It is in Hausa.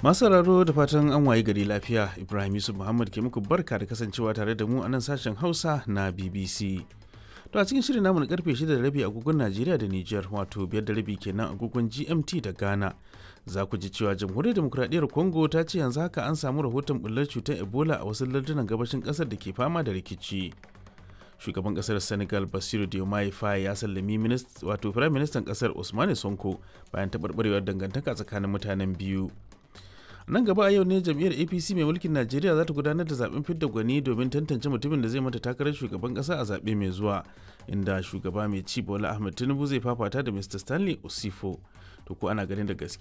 Masu sauraro da fatan an waye gari lafiya Ibrahim Yusuf Muhammad ke muku barka da kasancewa tare da mu a nan sashen Hausa na BBC. To a cikin shirin namu na karfe 6 da rabi agogon Najeriya da Nijar wato biyar da rabi kenan agogon GMT da Ghana. Za ku ji cewa Jamhuriyar Demokuraɗiyyar Congo ta ce yanzu haka an samu rahoton bullar cutar Ebola a wasu lardunan gabashin ƙasar da ke fama da rikici. Shugaban ƙasar Senegal Basiru Diomaye Faye ya sallami wato Firayim Ministan ƙasar Usmane Sonko bayan taɓarɓarewar dangantaka tsakanin mutanen biyu. nan gaba a yau ne jam'iyyar apc mai mulkin najeriya za ta gudanar da zaben fidda gwani domin tantance mutumin da zai mata takarar shugaban kasa a zaɓe mai zuwa inda shugaba mai ci bola ahmed tinubu zai fafata da mr stanley osifo to ko ana ganin da gaske